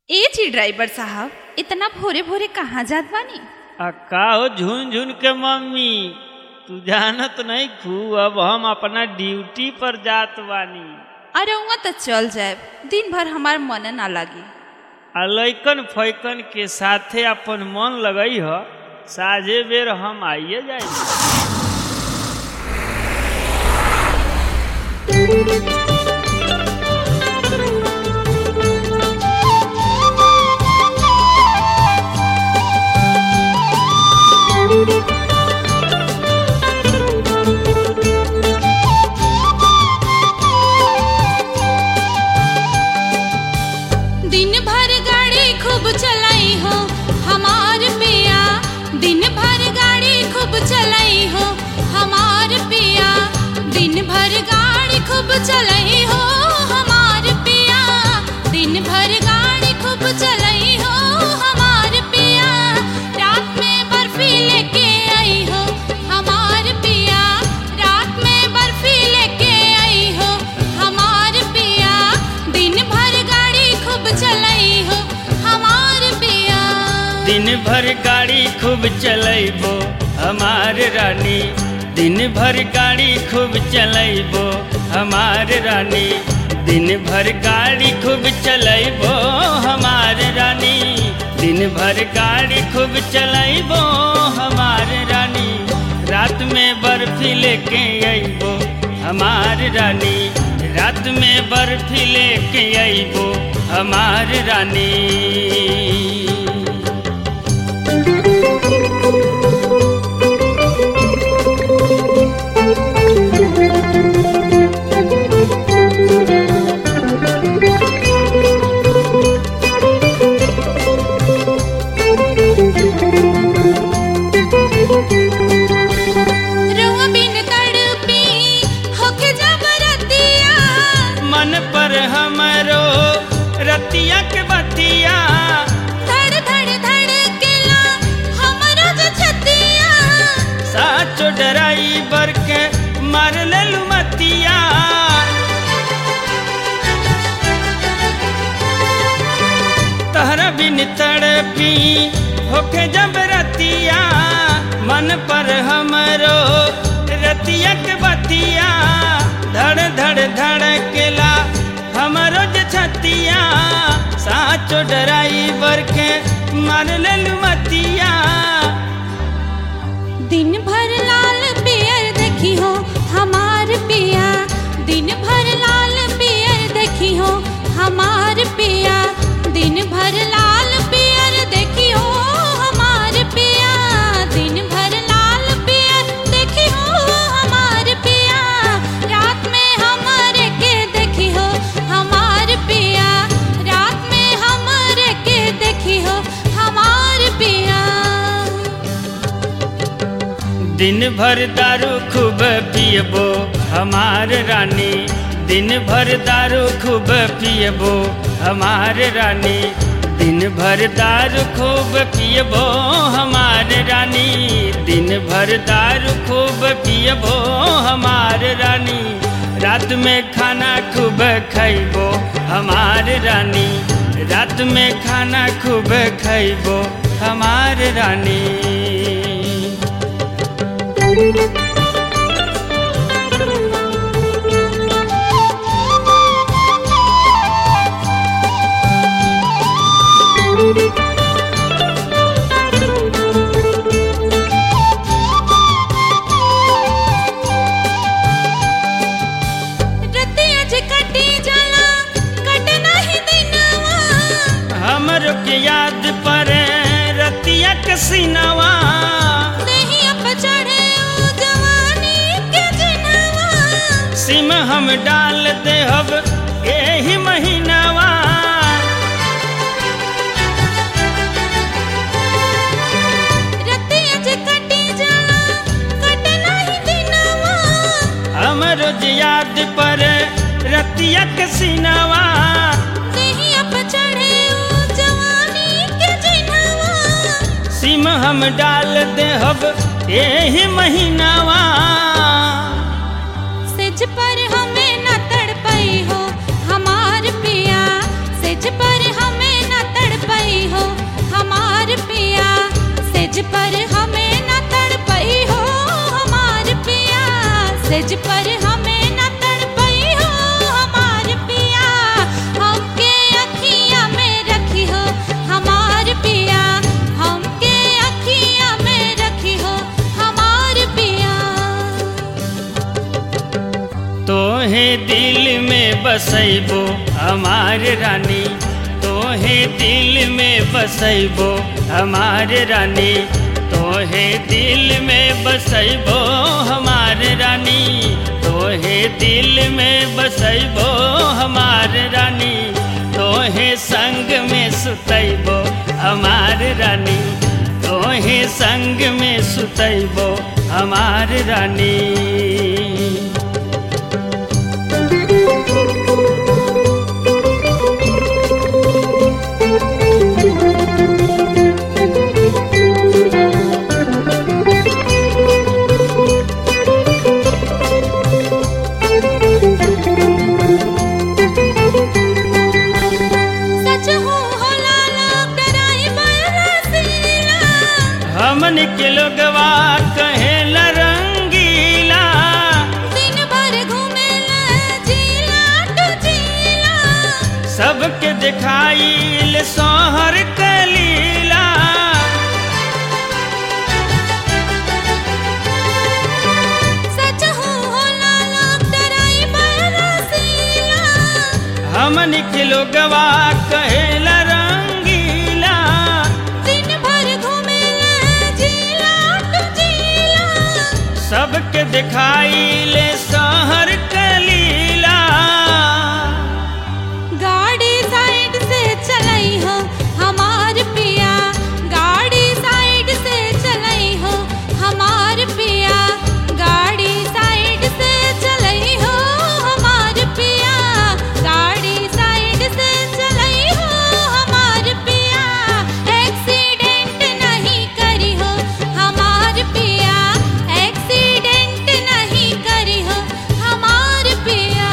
ए जी ड्राइवर साहब इतना भोरे भोरे कहाँ जात बानी आ का हो झुन झुन के मम्मी तू जानत नहीं खू अब हम अपना ड्यूटी पर जात बानी अरे उहाँ तो चल जाए दिन भर हमार मन ना लागी आ लैकन फैकन के साथे अपन मन लगई ह साझे बेर हम आइए जाए दिन भर गाड़ी खूब चलाई हो हमार पिया दिन भर गाड़ी खूब चलाई हो हमार पिया दिन भर गाड़ी खूब चलाई हो हमार पिया दिन भर गाड़ी खूब चलाई हो हमार पिया रात में बर्फी लेके आई हो हमार पिया रात में बर्फी लेके आई हो हमार पिया दिन भर गाड़ी खूब चलाई हो हमार पिया दिन भर गाड़ी खूब चलैबो हमार रानी दिन भर गाड़ी खूब चलैबो हमार रानी दिन भर गाड़ी खूब चलैबो हमार रानी दिन भर गाड़ी खूब चलैबो हमार रानी रात में बर्फी लेके अइबो हमार रानी रात में बर्फी लेके अइबो हमार रानी रुआ बिन तड़पी होके जबरतिया मन पर हमरो रतिया के बतिया धड़ धड़ धड़ केला हमरो जो छतिया साचो ड्राइवर के मार लेलु मतिया तहरा बिन तड़पी होके जब रतिया मन पर हमरो रतिया के बतिया धड़ धड़ धड़ केला हमरो जे छतिया साचो ड्राइवर के मार लेलु मतिया दिन भर लाल पियर देखी हो हमार पिया दिन भर लाल पियर देखी हो हमार पिया दिन भर लाल पियर देखी हो हमार पिया दिन भर लाल पियर देखी हो हमार पिया रात में हमारे के देखी हो हमार पिया रात में हमारे के देखी हो हमार पिया दिन भर दारू खूब पियबो हमार रानी दिन भर दारू खूब पियबो हमार रानी दिन भर दारू खूब पियबो हमार रानी दिन भर दारू खूब पियबो हमार रानी रात में खाना खूब खैबो हमार रानी रात में खाना खूब खैबो हमार रानी रतिया जे कटी जाला कट नाही दिनवा हमर के याद पर रतिया के सिनवा देहिया पे चढ़े ओ जवानी के जिनवा सिम हम डाल देहब एही महीनावा रतिया जे कटी जाला कट नाही दिनवा हमर जे याद पर रतिया के सिनवा देहिया पे चढ़े ओ जवानी के जिनवा सिम हम डाल देहब एही महीनावा सेज पर हमें न तड़पई हो हमार पिया सेज पर हमें न तड़ बसैबो हमार रानी तोहे दिल में बसैबो हमार रानी तोहे दिल में बसैबो हमार रानी तोहे दिल में बसैबो हमार रानी तोहे संग में सुतैबो हमार रानी तोहे संग में सुतैबो हमार रानी सच हो होला लोग डराई बरसीला हमन के लोगवा कहेला रंगीला दिन भर घूमेला जिला टू जिला सबके दिखाइल सोहर कलीला सच हो होला लोग डराई बरसीला हमन के लोगवा कहेला रंगीला दिन भर घूमेला जिला टू जिला सबके दिखाइल सोहर कलीला गाड़ी साइड से चलाई हो हमार पिया गाड़ी साइड से चलाई हो हमार पिया गाड़ी साइड से चलाई हो हमार पिया गाड़ी साइड से चलाई हो हमार पिया एक्सीडेंट नहीं करी हो हमार पिया एक्सीडेंट नहीं करी हो हमार पिया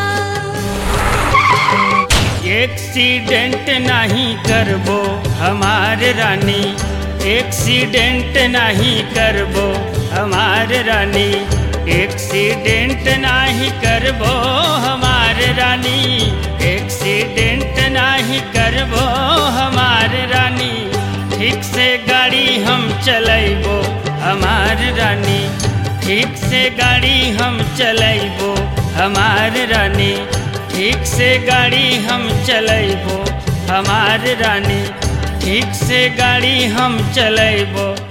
एक्सीडेंट नहीं करबो हमार रानी एक्सीडेंट नहीं करबो हमार रानी एक्सीडेंट नहीं करबो हमार रानी एक्सीडेंट नहीं करबो हमार रानी ठीक से गाड़ी हम चलैबो हमार रानी ठीक से गाड़ी हम चलैबो हमार रानी ठीक से गाड़ी हम चलैबो हमार रानी ठीक से गाड़ी हम चलैबो